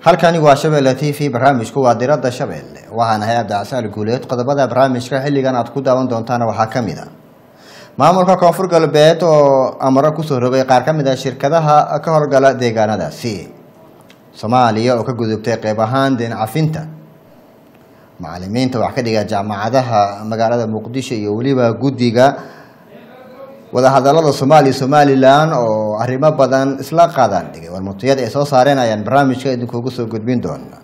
halkani waa shabeelle t v barnaamijku waa diradda shabeelle waxaana hay abdicsaal guuleed qodobada barnaamijka xilligan aad ku daawan doontaana waxaa ka mid a maamulka koonfur galbeed oo amaro kusoo rogay qaar ka mid a shirkadaha ka howlgala deegaanadaasi soomaaliya oo ka gudubtay qeyb ahaan deen cafinta macalimiinta wax ka dhiga jaamacadaha magaalada muqdisho iyo weliba guddiga wadahadalada soomaaliya somalilan oo arrimo badan isla qaadaan dhigay warmutiyada ay soo saareen ayaan barnaamijka idinkuugu soo gudbin doona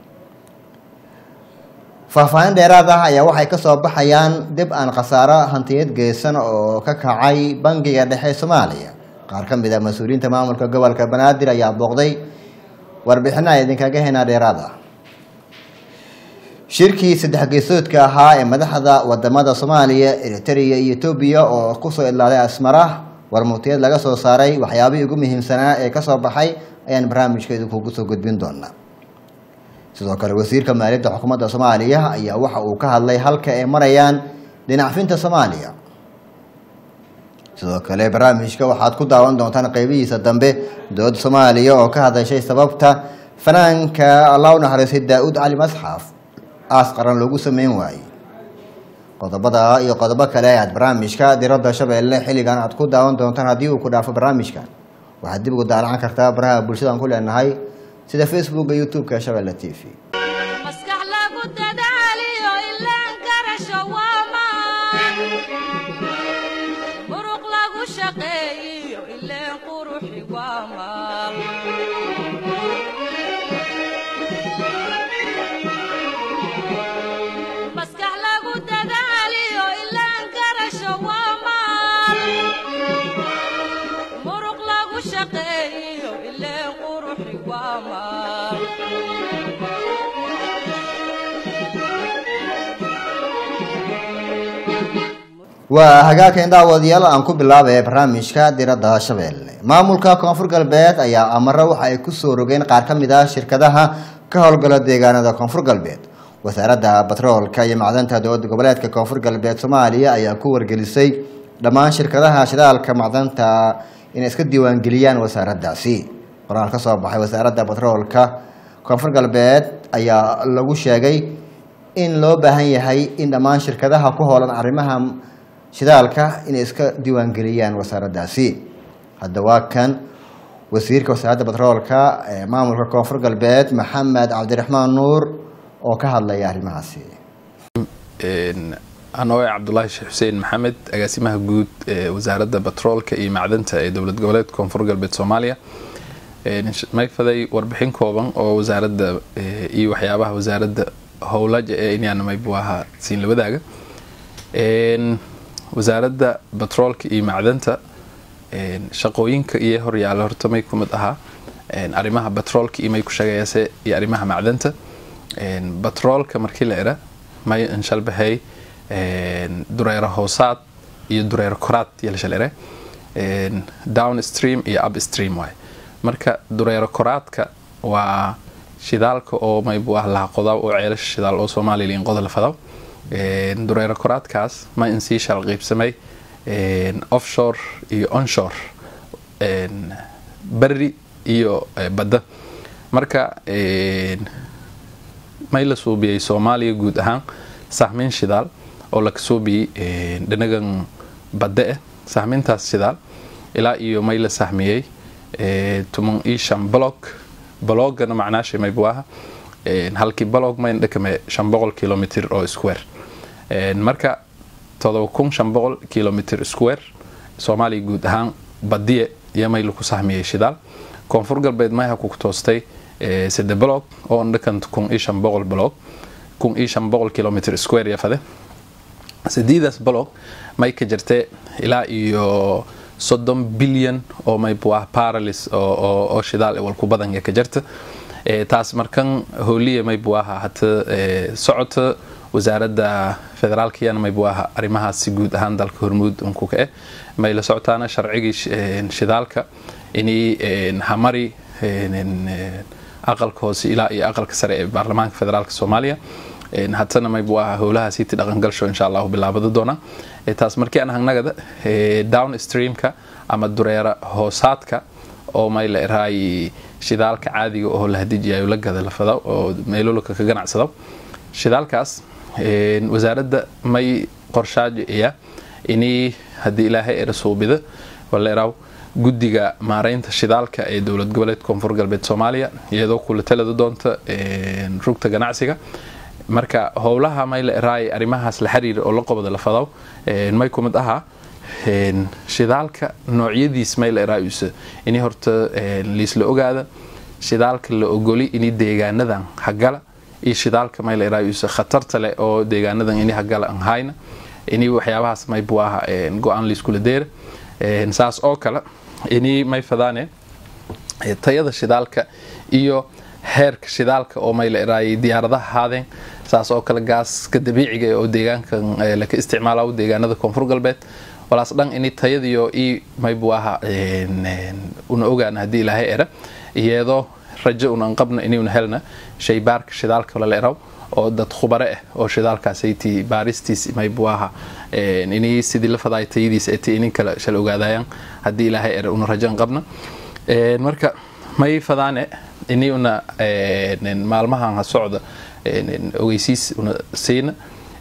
faahfaahin dheeraad ah ayaa waxay kasoo baxayaan dib aan khasaaro hantiyeed geysan oo ka kacay bangiga dhexe soomaaliya qaar ka mid a mas-uuliyiinta maamulka gobolka banaadir ayaa booqday warbixina idinkaga henaa dheeraad ah shirkii saddex geesoodka ahaa ee madaxda wadamada soomaaliya eritrea iyo etoobiya oo kusoo idlaaday asmara warmutiyad laga soo saaray waxyaabihii ugu muhiimsanaa ee kasoo baxay ayaan barnaamijka idinkuugu soo gudbin doonaa sidoo kale wasiirka maaliyadda xukuumadda soomaaliya ayaa waxa uu ka hadlay halka ay marayaan dhinacfinta soomaaliya sidoo kale barnaamijka waxaad ku daawan doontaan qeybihiisa dambe dowladda soomaaliya oo ka hadashay sababta fanaanka allah u naxariistay daa-uud cali masxaf aas qaran loogu sameyn waayey qodobada iyo qodobo kale aad barnaamijka diradda shabeelle xilligan aad ku daawan doontaan haddii uu ku dhaafo barnaamijkan waxaad dib ugu daalacan kartaa baraha bulshadaan ku leenahay sida facebooka youtube-ka shabeelle t v maskax lagu dadaaliyo ilaan garasho waa maan muruq lagu shaqeeyiyo ileen quruxi waa maal maskax lagu dadaaliyo ilaan garasho waa maal muruq lagu shaqeeyiyo ileen quruxi waa maal waa hagaagkan daawadayaal aan ku bilaabaya barnaamijka diradda shabeelle maamulka koonfur galbeed ayaa amaro waxa ay kusoo rogeen qaar ka mid ah shirkadaha ka howlgala deegaanada koonfur galbeed wasaaradda batroolka iyo macdanta dowladda goboleedka koonfur galbeed soomaaliya ayaa ku wargelisay dhammaan shirkadaha shidaalka macdanta inay iska diiwaangeliyaan wasaaraddaasi qoraal ka soo baxay wasaaradda batroolka koonfur galbeed ayaa lagu sheegay in loo baahan yahay in dhammaan shirkadaha ku hoolan arrimaha shidaalka inay iska diiwaangeliyaan wasaaraddaasi hadda waa kan wasiirka wasaaradda batroolka ee maamulka koonfur galbeed maxamed cabdiraxmaan nuur oo ka hadlaya arrimahaasi anoo cabdulaahi sheekh xuseen maxamed agaasimaha guud ee wasaaradda batroolka iyo macdanta ee dowlad goboleedka koonfur galbeed soomaaliya mayfaday warbixin kooban oo wasaaradda iyo waxyaabaha wasaaradda howlaja ee inyaanamaybu ahaa siin labadaaga wasaaradda batroolka iyo macdanta shaqooyinka iyo horyaala horta may ku mid ahaa arrimaha batroolka iyo may ku shaqeeyase iyo arrimaha macdanta batroolka markii la era may inshalbahay dureero hoosaad iyo dureero koraad iyo lashal ere down stream iyo up stream waay marka dureero koraadka waa shidaalka oo maybu ah laha qodaw oo ceelasha shidaal oo soomaaliya in qoda la fadaw dureero koraadkaas ma in sii shal qiibsamay offshore iyo onshore beri iyo badda marka may la suubiyey soomaaliya guud ahaan sahmiin shidaal oo la kasuubiyey dhinagan badda ah sahmiintaas shidaal ilaa iyo may la sahmiyey tuman iyo shan blog blogana macnaasha maybu aha halkii blog mayn dhakame shan boqol kilomitr oo square marka todoba kun shan boqol kilomitr square soomaaliya guud ahaan badiye iyo may laku sahmiyey shidaal koonfur galbeed mayha ku toostay sade blog oo dhakan kun iyo shan boqol blog kun iyo shan boqol kilomitr square yafade sideedaas blog may ka jirtee ilaa iyo soddon bilyan oo maybu ah paralis oo shidaal walku badan ka jirta taas markan hooliya maybu aha hata socota wasaaradda federaalkiyana maybu aha arrimahaasi guud ahaan dalka hormuud unku ka eh may la socotaana sharcigii shidaalka inay hamari aqalka hoose ilaa iyo aqalka sare ee baarlamaanka federaalk soomaaliya hatana maybu aha howlahaasiiti dhaqangalsho insha allahu bilaabada doona taas markii aan hangnagada down streamka ama dureera hoosaadka oo may la eraay shidaalka caadiga oo la hadijiyayo la gada la fada oo meelolka ka ganacsado shidaalkaas wasaaradda may qorshaajo iya inii haddii ilaahay era suubida wala eraaw guddiga maareynta shidaalka ee dowlad goboleed koonfur galbeed soomaaliya iyadoo kula talada doonta rugta ganacsiga marka howlaha may la eraay arrimahaas la xiriira oo la qobada la fadaw may kumid ahaa shidaalka noocyadiis may la eraayusa inii horta liisla ogaada shidaalka la ogoli inii deegaanadan hagala iyo shidaalka may la eraayusa khatarta leh oo deegaanadan inii hagala aan hayna inii waxyaabahaas may buaha go-aan liiskula deera saas oo kale inii may fadaane tayada shidaalka iyo heerka shidaalka oo may la eraayay diyaaradaha haadeen saas oo kale gaaska dabiiciga oo deegaankan laka isticmaalaw deegaanada koonfur galbeed walaas dhan ini tayadiyo i maybuaha una ogaan haddii ilaahay era iyadoo rajo unan qabna inuuna helna shaybaarka shidaalka lala eraw oo dad khubare ah oo shidaalkaasaytii baaristiis maybuaha inii sidii la fadaay tayadiis eti inin kale shal ogaadayaan haddii ilaahay era una rajan qabna marka may fadaane ini una maalmahan ha socda ogeysiis una siina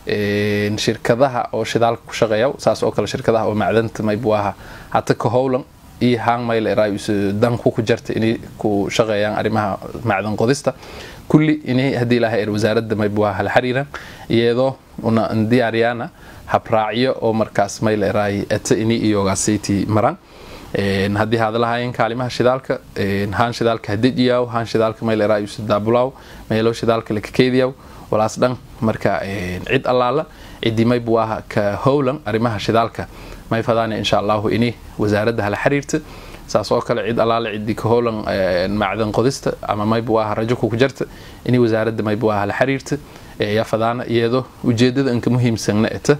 shirkadaha oo shidaalka ku shaqeeya saas oo kale shirkadaha oo macdanta maybuaha hata ka howlan iyo haan mayla eraayus danku ku jarta inay ku shaqeeyaan arrimaha macdan qodista kulli inay haddii ilaahay er wasaaradda maybuaha la xiriiraan iyadoo una diyaariyaana habraacyo oo markaas mayla eraay ata ini iyogaasaytii maraan haddii hadalahaayeen kaalimaha shidaalka haan shidaalka hadijiyaw haan shidaalka mayla eraayus daabulaaw meelo shidaalka lakakeediyaw walaas dhan marka cid allaala ciddii maybuaha ka howlan arrimaha shidaalka may fadaane insha allahu ini wasaaradda hala xiriirta saas oo kale cid allaale ciddii ka howlan macdan qodista ama maybuaha rajo kuku jarta ini wasaaradda maybuaha hala xiriirta yaa fadaana iyadoo ujeedada inka muhiimsanna eta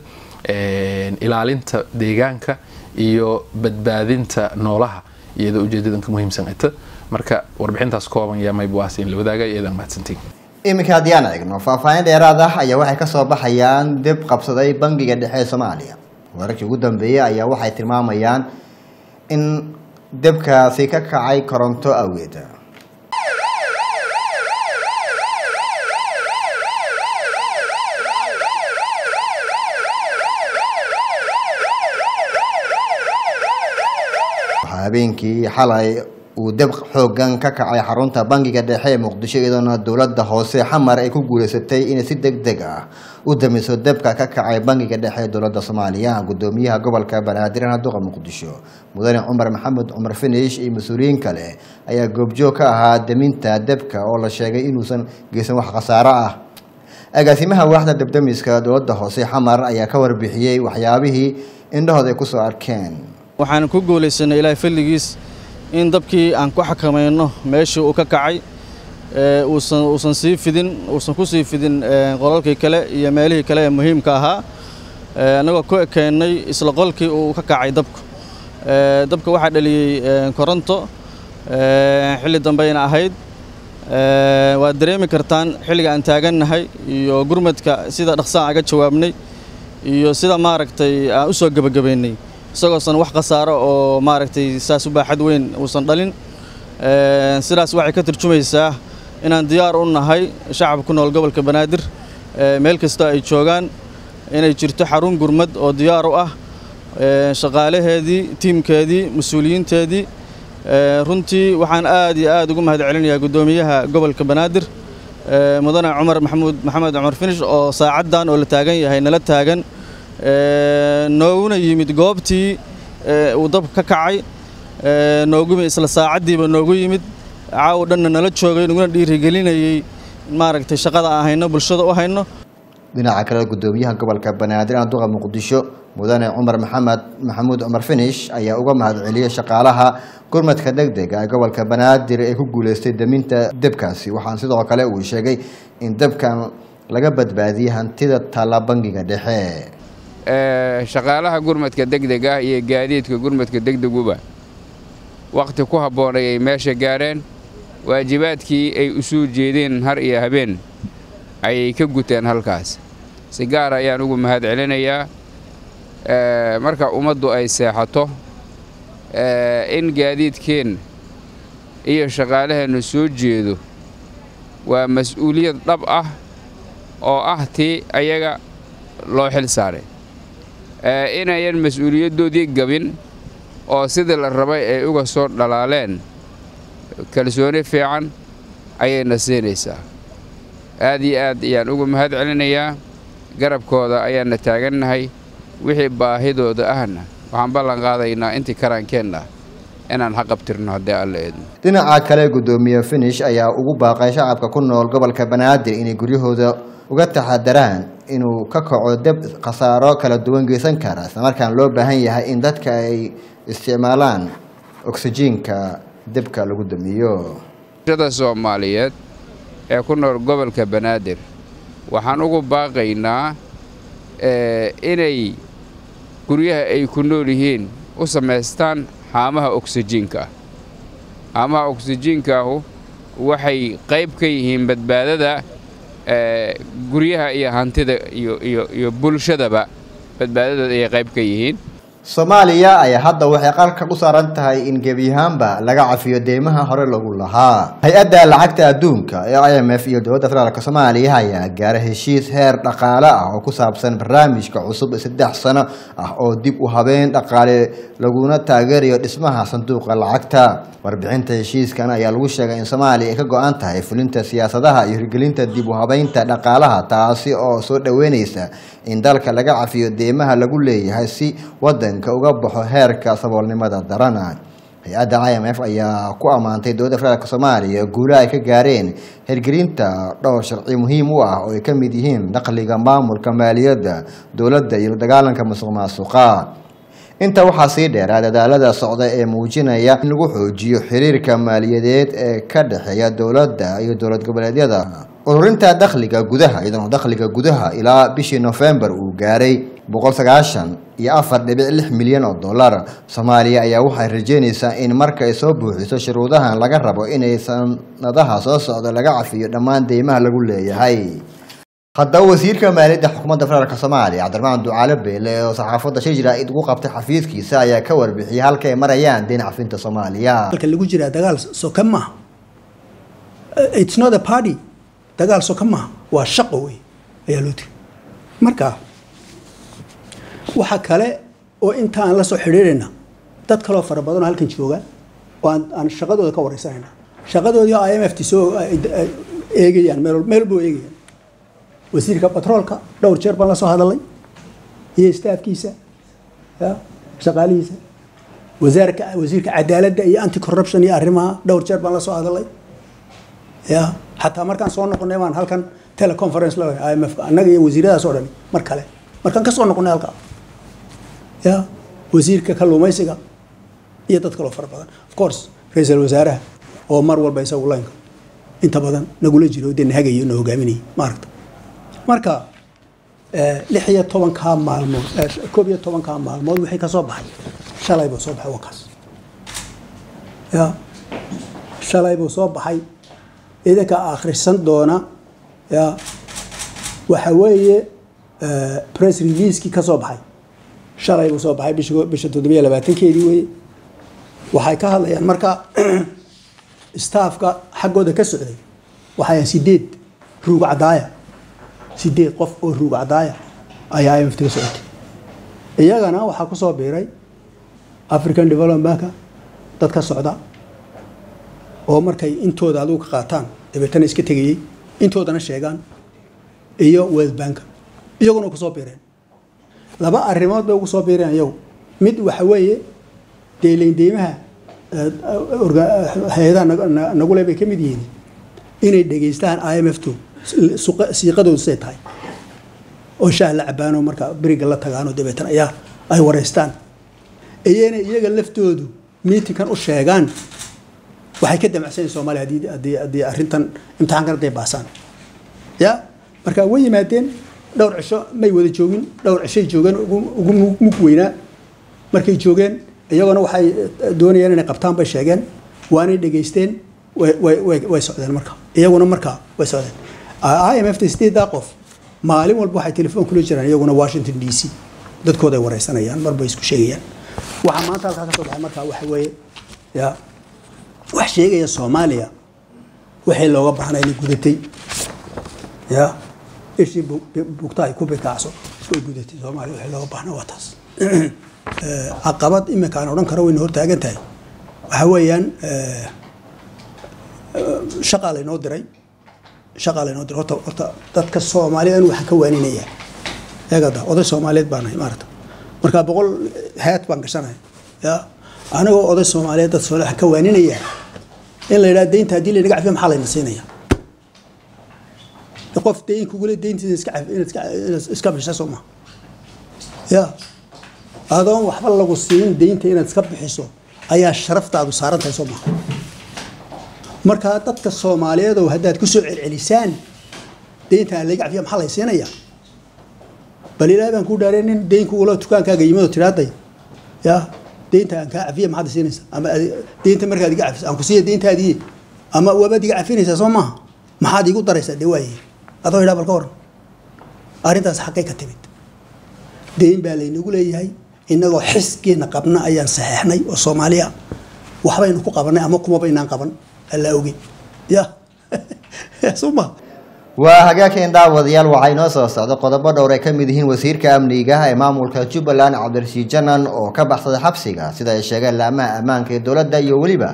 ilaalinta deegaanka iyo badbaadinta noolaha iyadoo ujeedada inka muhiimsan eta marka warbixintaas kooban yaa maybuahas in la wadaaga iyadan mahadsantiin iminka haddii aan eegno faahfaahin dheeraad ah ayaa waxay kasoo baxayaan dib qabsaday bangiga dhexe ee soomaaliya wararkii ugu dambeeyey ayaa waxay tilmaamayaan in debkaasi ka kacay koronto awgeed waxaa habeenkii xalay uu deb xoogan ka kacay xarunta bangiga dhexe ee muqdisho iyadoona dowladda hoose xamar ay ku guuleysatay inay si deg deg ah u damiso debka ka kacay bangiga dhexe ee dowladda soomaaliya gudoomiyaha gobolka banaadir duqa muqdisho mudane cumar maxamed cumar finish iyo mas-uuliyiin kale ayaa goobjoog ka ahaa deminta debka oo la sheegay inuusan geysan wax khasaaro ah agaasimaha waaxda debdemiska dowladda hoose xamar ayaa ka warbixiyey waxyaabihii indhahooda ay kusoo arkeen waxaan ku guulaysanay ilaahay fadligiis in dabkii aan ku xakamayno meeshii uu ka kacay uusan uusan sii fidin uusan ku sii fidin qolalkii kale iyo meelihii kale ee muhiimka ahaa annagoo ku ekeennay isla qolkii uu ka kacay dabku dabka waxaa dhaliyey koronto xilli dambayna ahayd waad dareemi kartaan xilliga aan taagannahay iyo gurmadka sida dhaqsaan aga jawaabnay iyo sida maaragtay aan u soo gebagabaynay isagoosan wax khasaaro oo maaragtay saas u baaxad weyn uusan dhalin sidaas waxay ka turjumaysaa inaan diyaar u nahay shacabka ku nool gobolka banaadir meel kastoo ay joogaan inay jirto xarun gurmad oo diyaar u ah shaqaalaheedii tiimkeedii mas-uuliyiinteedii runtii waxaan aad iyo aad ugu mahad celinayaa guddoomiyaha gobolka banaadir mudane cumar maxamuud maxamed cumar finish oo saacaddan oo la taagan yahay nala taagan nooguna yimid goobtii uu dabka ka kacay noogu isla saacaddiiba noogu yimid caaw dhanna nala joogay naguna dhiirigelinayey maaragtay shaqada aan hayno bulshada u hayno dhinaca kale gudoomiyaha gobolka banaadir duqa muqdisho mudane cumar maxamed maxamuud cumar finish ayaa uga mahad celiyey shaqaalaha gurmadka degdega ee gobolka banaadir ee ku guuleystay deminta debkaasi waxaan sidoo kale uu sheegay in debkan laga badbaadiyey hantida taalla bangiga dhexe shaqaalaha gurmadka degdega iyo gaadiidka gurmadka degdeguba wakhti ku habboonay ay meesha gaareen waajibaadkii ay u soo jeedeen har iyo habeen ayay ka guteen halkaas si gaar ayaan ugu mahad celinayaa marka ummaddu ay seexato in gaadiidkeen iyo shaqaalaheennu soo jeedo waa mas-uuliyad dhab ah oo ah tii ayaga loo xil saaray inayan mas-uuliyaddoodii gabin oo sidii la rabay ay uga soo dhalaaleen kalsooni fiican ayayna siinaysaa aad iyo aad ayaan uga mahad celinayaa garabkooda ayaanna taagannahay wixii baahidooda ahna waxaan ballan qaadaynaa intii karaankeenna inaan xaqabtirno haddii alla eedno dhinaca kale guddoomiye finish ayaa ugu baaqay shacabka ku nool gobolka banaadir inay guryahooda uga taxadaraan inuu ka kaco deb khasaaro kala duwan geysan kara islamarkaan loo baahan yahay in dadka ay isticmaalaan oksijiinka debka lagu damiyo shada soomaaliyeed ee ku nool gobolka banaadir waxaan ugu baaqaynaa inay guryaha ay ku nool yihiin u samaystaan haamaha oksijiinka ah haamaha oksijiinkaahu waxay qayb ka yihiin badbaadada guryaha iyo hantida iyo bulshadaba badbaadadooda ayay qayb ka yihiin soomaaliya ayaa hadda waxay qarka u saaran tahay in gebi ahaanba laga cafiyo deymaha hore lagu lahaa hay-adda lacagta adduunka ee i m f iyo dowladda federaalk soomaaliya ayaa gaara heshiis heer dhaqaale ah oo ku saabsan barnaamijka cusub saddex sano ah oo dib u habeen dhaqaale laguna taageerayo dhismaha sanduuqa lacagta warbixinta heshiiskan ayaa lagu sheegay in soomaaliya ay ka go-an tahay fulinta siyaasadaha iyo hirgelinta dib u habeynta dhaqaalaha taasi oo soo dhoweyneysa in dalka laga cafiyo deymaha lagu leeyahay si wadanka uga baxo heerka saboolnimada darana hay-adda i m f ayaa ku ammaantay dowladda federaalk soomaaliya guulaha ay ka gaareen hirgelinta dhowr sharci muhiim u ah oo ay ka mid yihiin dakhliga maamulka maaliyadda dowladda iyo dagaalanka musuq maasuqa inta waxaa sii dheeraa dadaalada socda ee muujinaya in lagu xoojiyo xiriirka maaliyadeed ee ka dhexeeya dowladda iyo dowlad goboleedyada ururinta dakhliga gudaha iyadoo dakhliga gudaha ilaa bishii nofembar uu gaaray boqol sagaashan iyo afar dhibic lix milyan oo dollar soomaaliya ayaa waxay rajeynaysaa in marka ay soo buuxiso shuruudahan laga rabo inay sanadaha soo socda laga cafiyo dhammaan deymaha lagu leeyahay haddaba wasiirka maaliyadda xukuumadda federaalk soomaaliya cabdiraxmaan ducaale beele oo saxaafadda shir jaraa'id ugu qabtay xafiiskiisa ayaa ka warbixiyay halka ay marayaan deyn cafinta soomaaliya halka lagu jiraa dagaal soka maaha it's not a party dagaal soka maaha waa shaqo wey ayaa loo tiri marka waxa kale oo inta aan la soo xidhiirayna dad kaloo fara badan oo halkan jooga oo aan aan shaqadooda ka wareysanayna shaqadoodii i m f t soo eegayaan meel meel buu eegayaan wasiirka batroolka dhowr jeer baan la soo hadalay iyo staafkiisa ya shaqaalihiisa wasaarka wasiirka cadaaladda iyo anti corruption iyo arrimaha dhowr jeer baan la soo hadalay ya xataa markaan soo noqonay baan halkan teleconference la i m f annaga iyo wasiiradaas oo dhan mar kale markaan ka soo noqonay halkaa ya wasiirka kalluumaysiga iyo dad kaloo fara badan of course ra-iisul wasaaraha oo mar walba isagu laynka inta badan nagula jiro dee nahagayo na hogaaminayay maaragta marka lix iyo tobankaa maalmood koob iyo tobankaa maalmood wixii ka soo baxay shalay buu soo baxay wakaas ya shalay buu soo baxay idinka akhrisan doona ya waxa weeye press releasekii ka soo baxay shalay buu soo baxay bisha bisha toddobiyo labaatankeedii weye waxay ka hadlayaan marka staafka xaggooda ka socday waxay sideed ruug cadaaya sideed qof oo ruug cadaaya ayaa i m f ka socotay iyagana waxaa ku soo biiray african development banka dad ka socda oo markay intooda adigu ka qaataan dabeetana iska tegayey intoodana sheegaan iyo world banka iyaguna kusoo biireen laba arrimood bay ugu soo biireen iyagu mid waxa weeye deyleyn deymaha hay-adaha nagule bay ka mid yihiin inay dhegeystaan i m f to siiqadoodu say tahay oo shaah la cabaano marka beriga la tagaano dabeetan ayaa ay wareystaan iyana iyaga laftoodu miitinkan u sheegaan waxay ka damacsanyiin soomaliya haddii haddii haddii arrintan imtixaankan hadday baasaan ya marka way yimaadeen dhowr cisho may wada joogin dhowr cishay joogeen ugu mug weynaa markay joogeen iyagona waxay doonayeen inay qabtaan bay sheegeen waanay dhegeysteen way socdeen marka iyaguna marka way socdeen i m f ta sideedaa qof maalin walba waxay telefoon kula jiraan iyaguna washington d c dadkooda ay wareysanayaan marba isku sheegayaan waxaa maanta halkaa ka soo baxay marka waxa weeye ya wax wax sheegaya soomaaliya waxay looga baahnaa inay gudatay ya ishii bugta ay ku bikaacso way gudatay soomaaliya waxay looga baahnaa waa taas caqabad iminka aan odhan karo wayna hortaagan tahay waxa weeyaan shaqaa laynoo diray shaqaa laynoo diray horta horta dadka soomaaliyeed anu waxaan ka waaninaya eegada oday soomaaliyeed baan nahay maarata marka boqol hayad baan gashanaya ya anigoo oday soomaaliyeed dad soomaaliyeed waxaan ka waaninaya in la yidhaha deynta haddii laynaga cafiyo maxaa layna siinaya qof deyn kugule deyntiisa iska caf inaad iska inaad iska bixisa soo maha ya adoon waxba lagu siin deynta inaad iska bixiso ayaa sharaftaadu saaran tahay soo maha markaa dadka soomaaliyeed oo haddaad kusoo celcelisaan deynta aan laga cafiya maxaa lay siinaya bal ilaahay baan kuu dhaareen nin deyn kugula dukaankaaga yimid oo tidhaaday ya deynta aan kaa cafiya maxaad siinaysa ama deynta markaad iga cafis aan ku siiya deyntaadii ama waabaad iga cafinaysaa soo maaha maxaad iigu daraysaa dee waaye adoo idhaa bal ka waran arrintaas xaqay ka timid deyn baa laynagu leeyahay innagoo xiskeena qabna ayaan saxeexnay oo soomaaliya waxbaynu ku qabanay ama kumaba inaan qaban allaa oge ya soo ma waa hagaagkeen daawadayaal waxaa inoo soo socda qodobo dhowr ay ka mid yihiin wasiirka amniga ee maamulka jubbaland cabdirashiid janan oo ka baxsaday xabsiga sida ay sheegeen laamaha ammaanka ee dowladda iyo weliba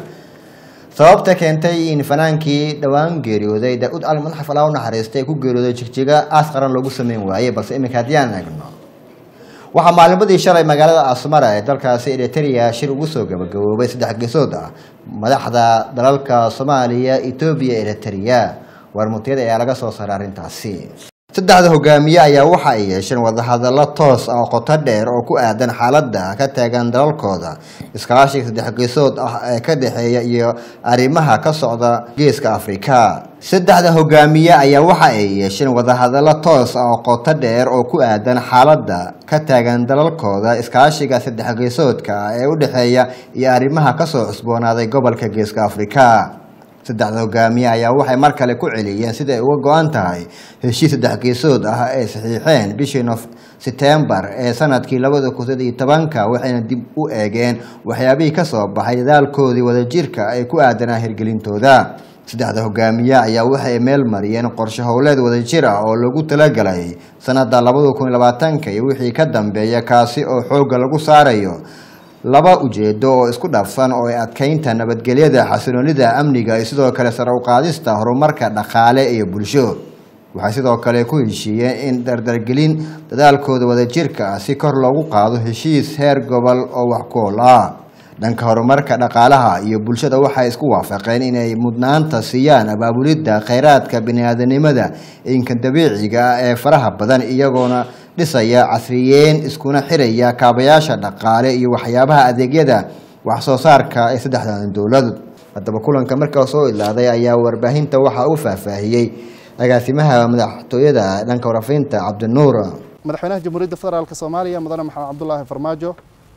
sababta keentay in fanaankii dhowaan geeriyooday daud al madaxaf alaa u naxariistay ee ku geeriyooday jigjiga aas qaran loogu sameyn waayey balse iminka haddii aan eegno waxaa maalnimadii shalay magaalada asmara ee dalkaasi eritrea shir ugu soo gabagaboobay saddex geesood ah madaxda dalalka soomaaliya etoobiya eritrea waarmutiyada ayaa laga soo saaray arrintaasi saddexda hogaamiye ayaa waxa ay yeesheen wadahadallo toos ah oo qoto dheer oo ku aadan xaaladda ka taagan dalalkooda iskaashiga saddex geesood ah ee ka dhexeeya iyo arrimaha ka socda geeska afrika saddexda hogaamiye ayaa waxa ay yeesheen wadahadallo toos ah oo qoto dheer oo ku aadan xaaladda ka taagan dalalkooda iskaashiga saddex geesoodka ah ee u dhexeeya iyo arrimaha kasoo cusboonaaday gobolka geeska afrika saddexda hogaamiye ayaa waxay mar kale ku celiyeen siday uga go-an tahay heshiis saddex geesood ah ay saxiixeen bishii nof setembar ee sanadkii labada kun saddeed iyo tobanka waxayna dib u eegeen waxyaabihii kasoo baxay dadaalkoodii wadajirka ay ku aadanaa hirgelintooda saddexda hogaamiye ayaa waxay meel mariyeen qorshe howleed wadajir ah oo lagu talagalay sanada labada kun iyo labaatanka iyo wixii ka dambeeya kaasi oo xoogga lagu saarayo laba ujeedo oo isku dhafsan oo ay adkeynta nabadgelyada xasiloonida amniga iyo sidoo kale sare uqaadista horumarka dhaqaale iyo bulsho waxay sidoo kale ku heshiiyeen in dardargelin dadaalkooda wadajirka ah si kor loogu qaado heshiis heer gobol oo wax ku-ol ah dhanka horumarka dhaqaalaha iyo bulshada waxay isku waafaqeen inay mudnaanta siiyaan abaabulidda kheyraadka bini-aadanimada inka dabiiciga ah ee faraha badan iyagoona dhisaya casriyeyn iskuna xiraya kaabayaasha dhaqaale iyo waxyaabaha adeegyada wax soo saarka ee saddexdan dowlad haddaba kulanka markaa soo ilaaday ayaa warbaahinta waxaa u faahfaahiyey agaasimaha madaxtooyada dhanka warafinta cabdinuur madaxweynaha jamhuuriyadda federaalk soomaaliya mudane maxamed cabdulaahi farmaajo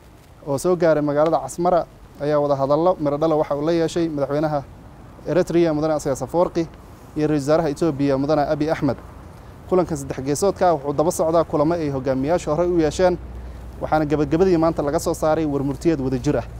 oo soo gaaray magaalada casmara ayaa wada hadallo mirodhala waxa uu la yeeshay madaxweynaha eritrea mudane asga safoorqi iyo ra-isul wasaaraha etoobiya mudane abi axmed kulankan saddex geesoodka ah wuxuu daba socdaa kulamo ay hogaamiyaasha horey u yeesheen waxaana gebagabadii maanta laga soo saaray warmurtiyeed wadajir ah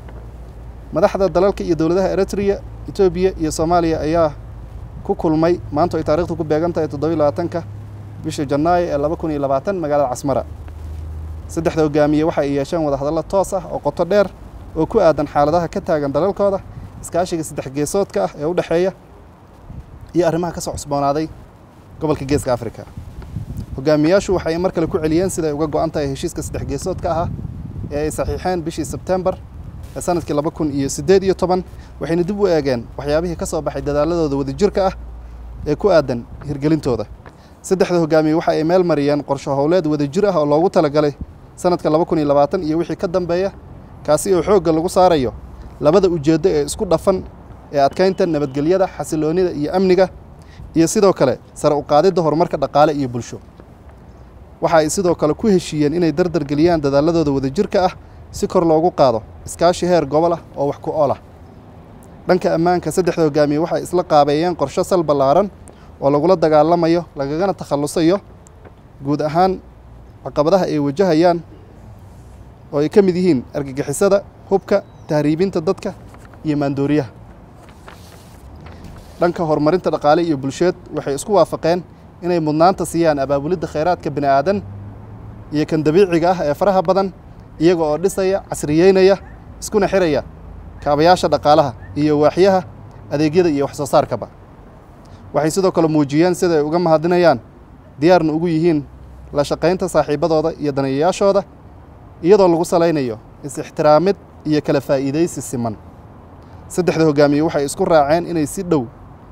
madaxda dalalka iyo dowladaha eritrea etoobiya iyo soomaaliya ayaa ku kulmay maanta ay taarikhdu ku beegan tahay toddobiyi labaatanka bisha janaayo ee laba kun iyo labaatan magaalada casmara saddexda hogaamiye waxa ay yeesheen wadahadallo toos ah oo qoto dheer oo ku aadan xaaladaha ka taagan dalalkooda iskaashiga saddex geesoodka ah ee u dhexeeya iyo arrimaha ka soo cusboonaaday gobolka geeska africa hogaamiyaashu waxay mar kale ku celiyeen siday uga go-an tahay heshiiska saddex geesoodka ahaa ee ay saxiixeen bishii sebtembar ee sanadkii laba kun iyo siddeed iyo toban waxayna dib u eegeen waxyaabihii ka soo baxay dadaaladooda wadajirka ah ee ku aadan hirgelintooda saddexda hogaamiye waxa ay meel mariyeen qorsho howleed wadajir ah oo loogu talagalay sanadka laba kun iyo labaatan iyo wixii ka dambeeya kaasi oo xoogga lagu saarayo labada ujeeddo ee isku dhafan ee adkeynta nabadgelyada xasiloonida iyo amniga iyo sidoo kale sare uqaadidda horumarka dhaqaale iyo bulsho waxa ay sidoo kale ku heshiiyeen inay dardargeliyaan dadaaladooda wadajirka ah si kor loogu qaado iskaashi heer gobol ah oo wax ku ool ah dhanka ammaanka saddexda hogaamiye waxay isla qaabeeyeen qorsho sal ballaaran oo lagula dagaalamayo lagagana takhallusayo guud ahaan caqabadaha ay wajahayaan oo ay ka mid yihiin argagixisada hubka tahriibinta dadka iyo maandooriyaha dhanka horumarinta dhaqaale iyo bulsheed waxay isku waafaqeen inay mudnaanta siiyaan abaabulidda khayraadka bini aadan iyo kan dabiiciga ah ee faraha badan iyaga oo dhisaya casriyeynaya iskuna xiraya kaabayaasha dhaqaalaha iyo waaxyaha adeegyada iyo wax soo saarkaba waxay sidoo kale muujiyeen sida ay uga mahadinayaan diyaarna ugu yihiin la shaqaynta saaxiibadooda iyo daneeyayaashooda iyadoo lagu salaynayo is-ixtiraamid iyo kala faa'iidaysi siman saddexda hogaamiye waxay isku raaceen inay si dhow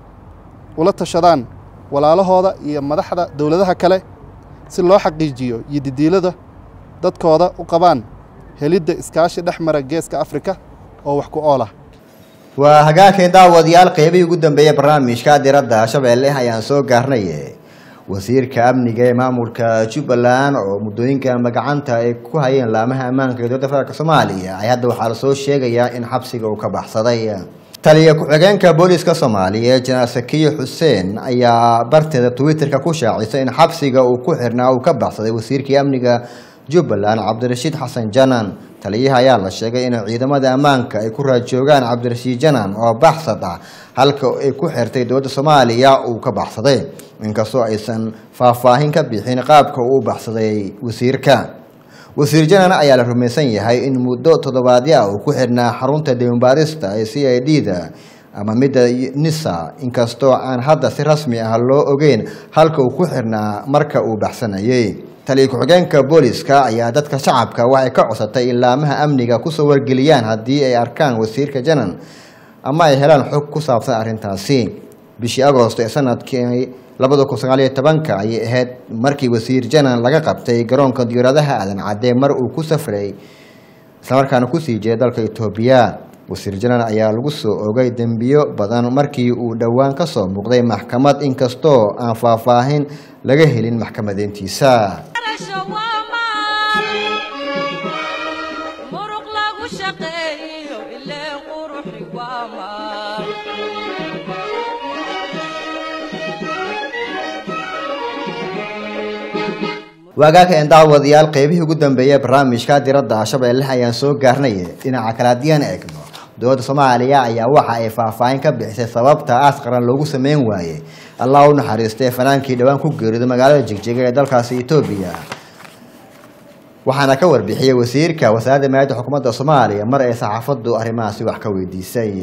ula tashadaan walaalahooda iyo madaxda dowladaha kale si loo xaqiijiyo iyo didiilada dadkooda u qabaan helidda iskaashi dhex mara geeska afrika oo wax ku ool ah waa hagaagkeen daawadayaal qeybihii ugu dambeeyey barnaamijka diradda shabeelle ayaan soo gaarnay wasiirka amniga ee maamulka jubbaland oo muddooyinka magacanta ay ku hayeen laamaha ammaanka ee dowladda federaalk soomaaliya ay hadda waxaa lasoo sheegayaa in xabsiga uu ka baxsaday taliya ku-xigeenka booliska soomaaliya janaal sakiye xuseen ayaa barteeda twitterka ku shaacisay in xabsiga uu ku xirnaa uu ka baxsaday wasiirkii amniga jubbaland cabdirashiid xasan janan taliyaha ayaa la sheegay in ciidamada ammaanka ay ku raajoogaan cabdirashiid janan oo baxsad ah halka ay ku xirtay dowladda soomaaliya uu ka baxsaday inkastoo aysan faahfaahin ka bixin qaabka uu u baxsaday wasiirka wasiir janan ayaa la rumaysan yahay in muddo toddobaadyo ah uu ku xirnaa xarunta demobaarista ee c i d da ama midda nisa inkastoo aan hadda si rasmi ah loo ogeyn halka uu ku xirnaa marka uu baxsanayay taliya ku-xigeenka booliska ayaa dadka shacabka waxay ka codsatay in laamaha amniga kusoo wargeliyaan haddii ay arkaan wasiirka janan ama ay helaan xog ku saabsan arrintaasi bishii agoosto ee sanadkii labada kun sagaaliyo tobanka ayay ahayd markii wasiir janan laga qabtay garoonka diyaaradaha aadan cadee mar uu ku safray islamarkaana kusii jeeday dalka etoobiya wasiir janan ayaa lagu soo ogay dembiyo badan markii uu dhowaan ka soo muuqday maxkamad inkastoo aan faahfaahin laga helin maxkamadeyntiisa Garasho waa maal muruq lagu shaqeeyo ileen quruxi waa maal waagaageen daawadayaal qeybihii ugu dambeeyey barnaamijka diradda shabeelle ayaan soo gaarnay dhinaca kale haddii aan eegno dowladda soomaaliya ayaa waxa ay faahfaahin ka bixisay sababta aas qaran loogu sameyn waayey allah u naxariistay fanaankii dhowaan ku geeriday magaalada jigjiga ee dalkaasi etoobiya waxaana ka warbixiyey wasiirka wasaaradda maayadda xukuumadda soomaaliya mar ay saxaafaddu arrimahaasi wax ka weydiisay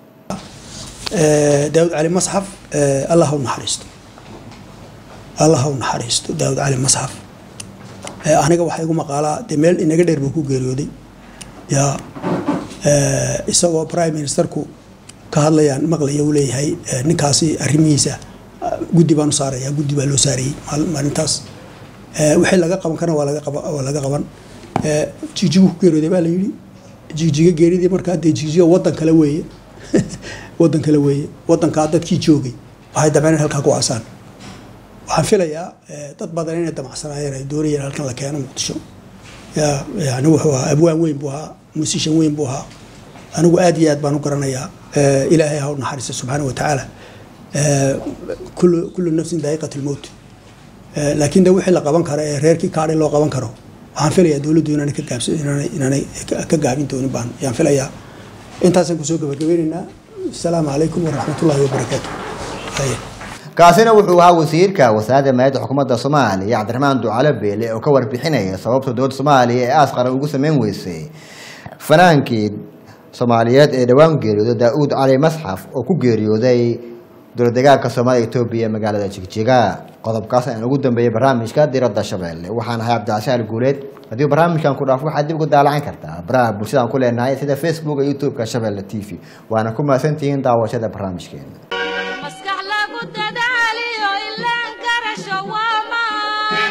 daawud cali masxaf allah u naxariisto allah u naxariisto daawud cali masxaf aniga waxaa igu maqaalaa dee meel inaga dheer buu ku geeriyooday yaa isagoo prime ministerku ka hadlayaan maqlaya uu leeyahay ninkaasi arrimihiisa guddi baan u saaraya guddi baa loo saarayey maalintaas wixii laga qaban karana waa laga qaban waa laga qaban jigjigu ku geeriyooday baa la yidhi jigjiga geeridii markaa dee jigjiga waddan kale weeye waddan kale weeye waddankaa dadkii joogay waxay dameen in halkaa ku aasaan waxaan filayaa dad badan inay damacsanaayeen ay doonayeen halkan la keeno muqdisho ya yani wuxuu ahaa abwaan weyn buu ahaa musishan weyn buu ahaa anigu aad iyo aad baan u garanayaa ilaahay ha u naxariista subxaana wa tacaala kullu kullu nafsin daa'iqat lmowt laakiin de wixii la qaban karo ee reerkii kaadhay loo qaban karo waxaan filayaa dowladdu inaanay ka gaabs inaanay inaanay ka gaabin doonin baan yaan filayaa intaasaan kusoo gabagabeynaynaa asalaamu calaykum waraxmatullaahi wabarakaatu kaasina wuxuu ahaa wasiirka wasaaradda maayadda xukuumadda soomaaliya cabdiraxmaan ducale beele oo ka warbixinaya sababta dowladda soomaaliya ee aas qaran ugu sameyn weysay fanaankii soomaaliyeed ee dhowaan geeriyooday daa-uud cali masxaf oo ku geeriyooday dowladdegaanka soomaaliya etoobiya magaalada jigjiga qodobkaas ayaan ugu dambeeyey barnaamijka diradda shabeelle waxaan ahay cabdicasial guuleed haddii barnaamijkan ku dhaafo waxaad dib ugu daalacan kartaa baraha bulshada aan ku leenahay sida facebook iyo youtube-ka shabeelle t v waana ku mahadsantihiin daawashada barnaamijkeena maskax lagu dadaaliyo ilaan garasho waa maan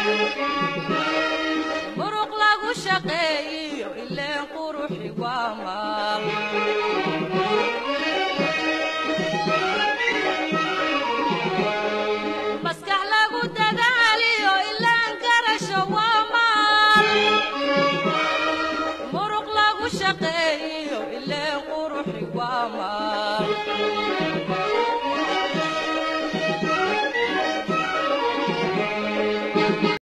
muruq lagu shaqeeyo ileen quruxi waa maal maskax lagu dadaaliyo ilaan garasho waa maal muruq lagu shaqeeyo ileen quruxi waa maal